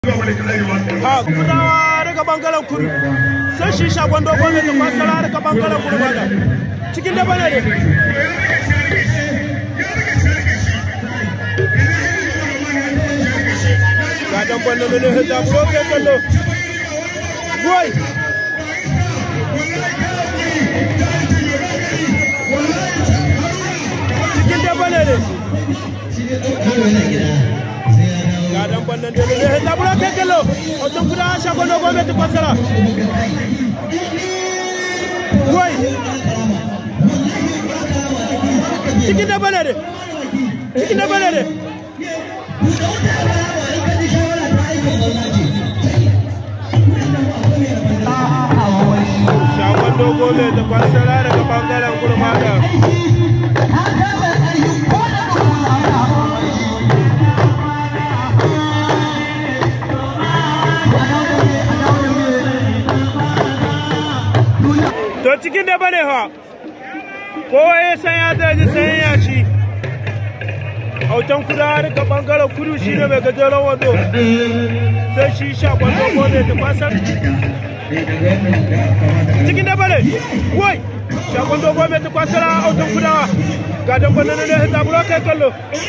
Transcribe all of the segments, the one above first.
a kudawa daga bangaren kudu sai shi shagon dogon da fasara daga bangaren kudu bada cikin da bane ne ga dan banne ne ne da buro ke kallo boy cikin da bane ne ga dan bannan da ne da buro ke kallo hoton kuda shagon dogon da fasara boy cikin da bane ne cikin da bane ne shagon dogo mai da kwasara daga bangaren gurmada to cikin da bane ha kowa ya san ya daji san ya ci autan kuda daga bangaren kudu shi ne mai gajeren wando sai shi shagon dogo mai da kwasar cikin da bane wai shagon dogo mai tukwa sara autan kudawa ga dan bane ne ne zaburo kai kallo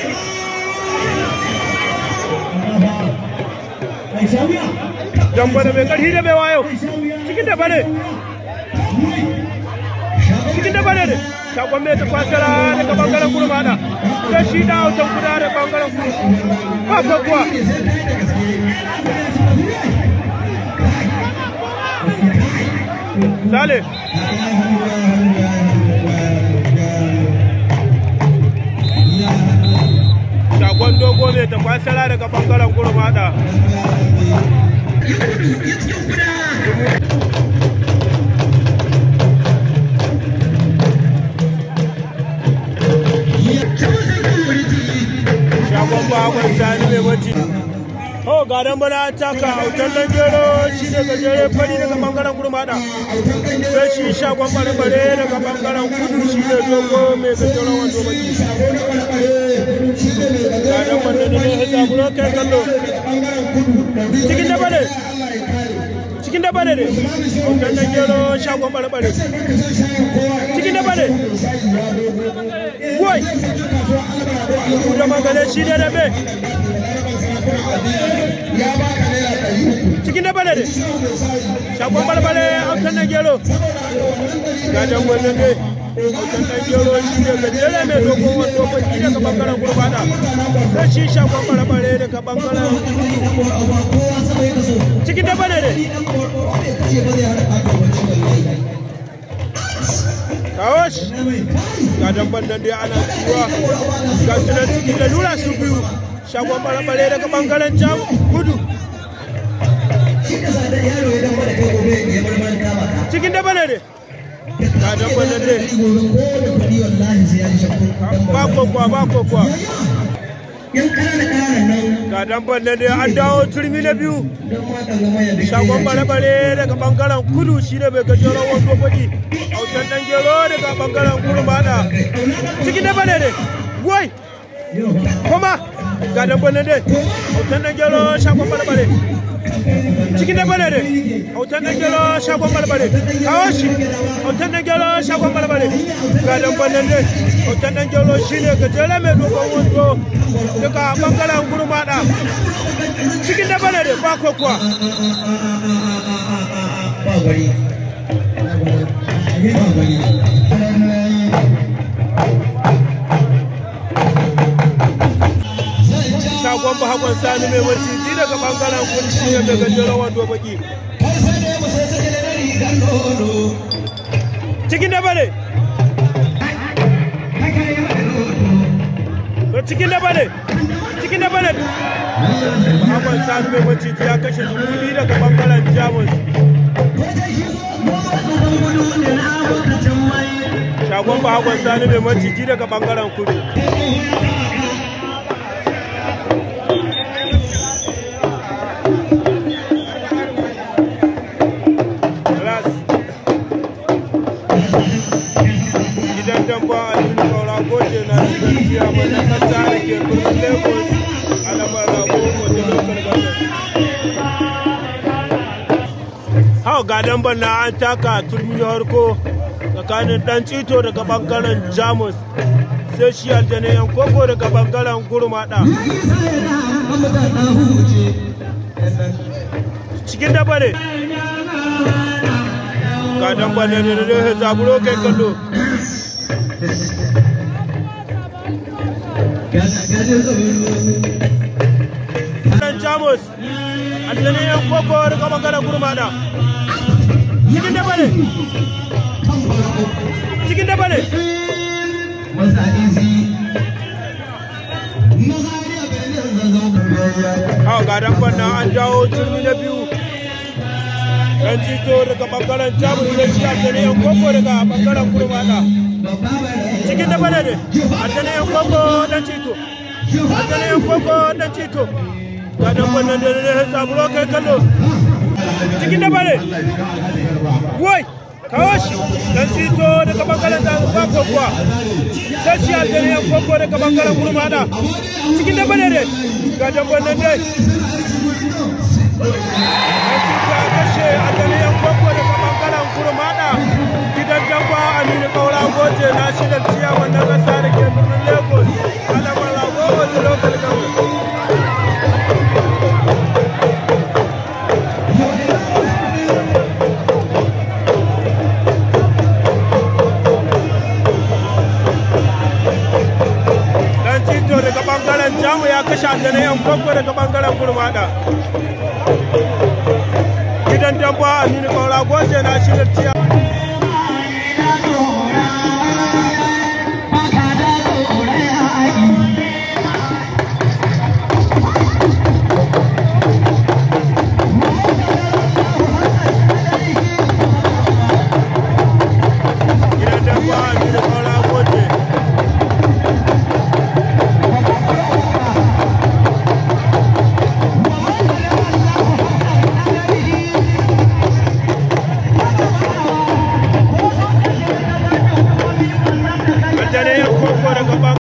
dan bane mai karhi da mai wayo cikin da bane cikin da bane ne shagon mai tukwa sara daga bangaren gurmada sai shi da autan kudawa da bangaren kudu ba kuwa Sale. Shagon dogo ne ta kwasara daga bangaren gurmada. Shagon bakon sani mai wacce. Oh, ga dan bana taka autan dan gero shi ne gajere fari daga bangaren gurmada. Sai shi shagon bare-bare daga bangaren kudu shi ne dogo mai gajeren wando baki. Ga dan wanda ne ya zaburo kai kallo. Cikin da bane. Cikin da bane ne. Autan dan gero shagon bare-bare. Cikin da bane. Wai. Kuda magana shi ne da me. cikin da bane ne shagon balbale autan na gero gajen wannan ne autan na gero shi ne gajere mai dogon wando baki daga bangaren gurbada sai shi shagon balbale daga bangaren cikin da bane ne kawo shi gajen bandan dai ana ciwa ga su nan cikin da lura su biyu shagon balbale daga bangaren jam kudu cikin da bane ne ga dan bane ne ba kokwa ba kokwa ga dan bane ne an dawo turmi na biyu shagon bare-bare daga bangaren kudu shi ne bai gajeren wando baki autan dan gero daga bangaren kurmada cikin da bane ne wai kuma ga dan bane ne autan dan gero shagon bare-bare cikin da bane ne autan dan gero shagon barbare kawo shi autan dan gero shagon barbare ga dan bane ne autan dan gero shine gajere mai dogon wando daga bangaren gurmada cikin da bane ne ba kokuwa shagon bahakon sani mai maciji daga bangaren kunci ne mai gajeren wando baki cikin da bane cikin da bane cikin da bane bahakon sani mai maciji ya kashe zumuni daga bangaren jamus shagon bahakon sani mai maciji daga bangaren kudu gidan damba a cikin kaura goje na cikin mai na kasa da ke birnin lagos a lamar rabo wajen lokal government ga damban na an taka turmi na harko tsakanin dan cito daga bangaren jamus sai shi aljane yan koko daga bangaren gurmada cikin daba ne ga damban ne da da zaburo kai kallo dan jamus aljane yan koko daga bangaren gurmada cikin daba ne cikin daba ne a ga dan na an jawo turmi na biyu dan jito daga bangaren jamus sai shi aljane yan koko daga bangaren gurmada cikin daba ne ne aljane yan koko dan jito aljane yan koko dan jito ga dan wannan da ne saburo kai kallo cikin daba ne wai kawo shi dan tito daga bangaren da ba kokowa sai shi aljani yan koko daga bangaren gurmada cikin da bane ne ga damban nan dai dan tito ya kashe aljani yan koko daga bangaren gurmada gidan damba aminu kaura goje na shi da ciya wannan kasa da ke birnin lagos alamar rago wasu lokal government daga bangaren jamu ya kashe aljana yan kwakwa daga bangaren gurmada gidan damba aminu kaura goje na shirin ciya